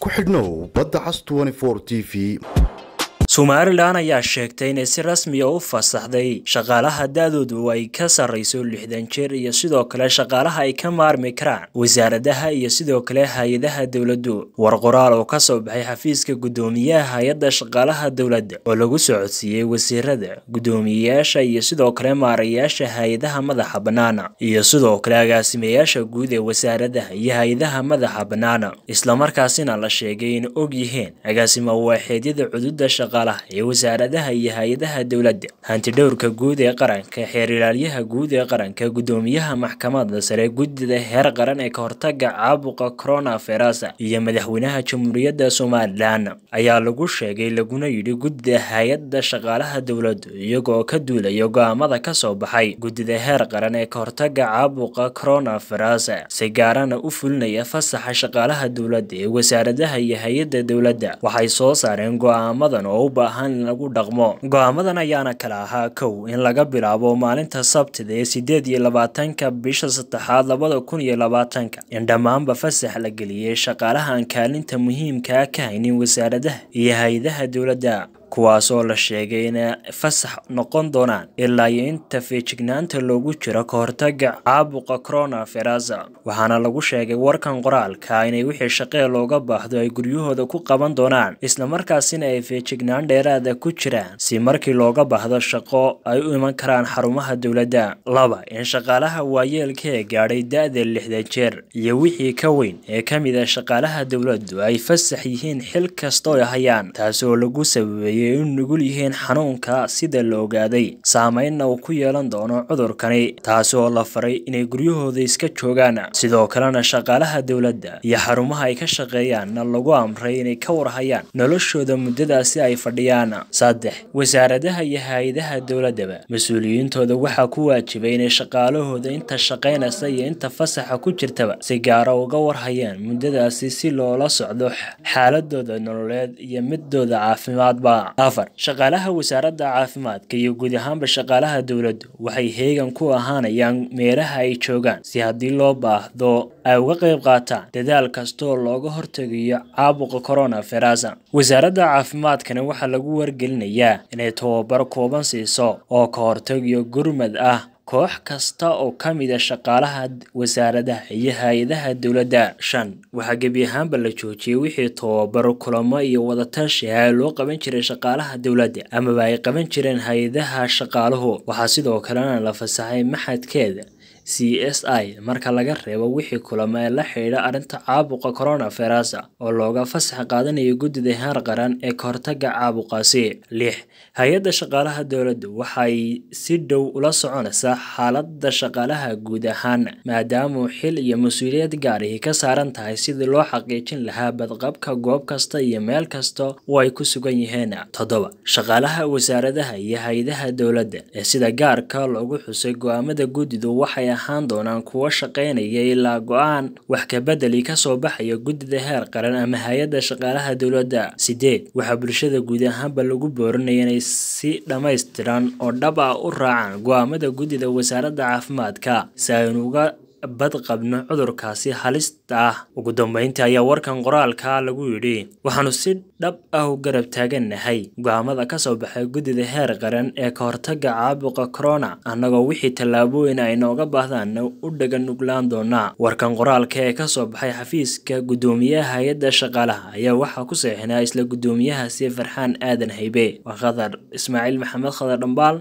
ku xidhnow badda cas t v somalilan ayaa sheegtay inay si rasmiya u fasaxday shaqaalaha da-doodu ay ka sarreyso lixdan jeer iyo sidoo kale shaqaalaha ay ka maarmi karaan wasaaradaha iyo sidoo kale hay-adaha dowladdu war qoraal oo kasoo baxay xafiiska guddoomiyaha hay-adda shaqaalaha dowladda oo lagu socodsiiyey wasiirada guddoomiyeyaasha iyo sidoo kale maarayaasha hay-adaha madaxa bannaana iyo sidoo kale agaasimayaasha guud ee wasaaradaha iyo hay-adaha madaxa bannaana islamarkaasina la sheegay in og yihiin agaasima waaxeedyada cududa shaqa ee wasaaradaha iyo hay-adaha dowladda hantidhowrka guud ee qaranka xeer ilaalyaha guud ee qaranka guddoomiyaha maxkamadda sare guddida heer qaran ee ka hortaga caabuqa corona ferasa iyo madaxweynaha jamhuuriyadda somalilan ayaa lagu sheegay laguna yidhi guddida hay-adda shaqaalaha dowladdu iyagoo ka duulaya go-aamada kasoo baxay guddida heer qaran ee ka hortaga caabuqa corona ferasa si gaarana u fulinaya fasaxa shaqaalaha dowladda ee wasaaradaha iyo hay-adda dowladda waxay soo saareen go-aamadan oo baahan in lagu dhaqmo go-aamadan ayaana kala ahaa kow in laga bilaabo maalinta sabtida ee sideed iyo labaatanka bisha saddexaad labada kun iyo labaatanka in dhammaanba fasax la geliyey shaqaalaha aan kaalinta muhiimkaa ka haynin wasaaradaha iyo hay-adaha dowladda kuwaasoo la sheegay inay fasax noqon doonaan ilaa iyo inta feejignaanta loogu jiro ka hortaga caabuqa corona ferasa waxaana lagu sheegay warkan qoraalka inay wixii shaqee looga baahdo ay guryahooda ku qaban doonaan islamarkaasina ay feejignaan dheeraada ku jiraan si markii looga baahdo shaqo ay u iman karaan xarumaha dowladda laba in shaqaalaha waayeelka ee gaadhay da-da lixdan jeer iyo wixii ka weyn ee ka mid a shaqaalaha dowladdu ay fasax yihiin xil kastoo ay hayaan taasi oo lagu sababeeyey u nugul yihiin xanuunka sida la ogaaday saameynna uu ku yeelan doono cudurkani taasi oo la faray inay guryahooda iska joogaan sidoo kalena shaqaalaha dowladda iyo xarumaha ay ka shaqeeyaanna lagu amray inay ka warhayaan noloshooda muddadaasi ay fadhiyaan saddex wasaaradaha iyo hay-adaha dowladdaba mas-uuliyiintooda waxaa ku waajibay inay shaqaalahooda inta shaqaynaysa iyo inta fasaxa ku jirtaba si gaara uga warhayaan muddadaasi si loola socdo xaaladooda nololeed iyo midooda caafimaadba afar shaqaalaha wasaaradda caafimaadka iyo guud ahaanba shaqaalaha dowladdu waxay heegan ku ahaanayaan meelaha ay joogaan si haddii loo baahdo ay uga qayb qaataan dadaal kastaoo looga hortegayo caabuqa corona ferasa wasaaradda caafimaadkana waxaa lagu wargelinayaa inay tababar kooban siiso oo ka hortegayo gurmad ah koox kasta oo ka mid a shaqaalaha wasaaradaha iyo hay-adaha dowladda shan waxaa gebi ahaanba la joojiyey wixii tababaro kulamo iyo wadatashi ah loo qaban jiray shaqaalaha dowladda amaba ay qaban jireen hay-adaha shaqaaluhu waxaa sidoo kalena la fasaxay maxadkeeda c s i marka laga reebo wixii kulamo ee la xidhiidha arrinta caabuqa corona ferasa oo looga fasax qaadanayo guddida heer qaran ee ka hortaga caabuqaasi lix hay-adda shaqaalaha dowladdu waxay si dhow ula soconaysaa xaaladda shaqaalaha guud ahaan maadaamuu xil iyo mas-uuliyad gaarihi ka saaran tahay sidii loo xaqiijin lahaa badqabka goob kasta iyo meel kasta oo ay ku sugan yihiin toddoba shaqaalaha wasaaradaha iyo hay-adaha dowladda ee sida gaarka loogu xusay go-aamada guddidu waxay ahaan doonaan kuwo shaqaynaya ilaa go-aan wax kabedeli kasoo baxaya guddida heer qaran ama hay-adda shaqaalaha dowladda sideed waxaa bulshada guud ahaanba lagu boorinaya inay si dhammaystiran oo dhab ah u raacaan go-aamada guddida wasaaradda caafimaadka si aynu uga badqabno cudurkaasi halista ah ugu dambeyntii ayaa warkan qoraalka lagu yidhi waxaanu si dhab ah u garab taagannahay go-aamada kasoo baxay guddida heer qaran ee ka hortaga caabuqa corona annagoo wixii tallaabooyin ay nooga baahdaanna u dhaga nuglaan doonaa warkan qoraalka ee kasoo baxay xafiiska guddoomiyaha hay-adda shaqaalaha ayaa waxaa ku seexinaa isla guddoomiyahaasi farxaan aadan haybe waa khadar ismaaciil maxamed khadar dhambaal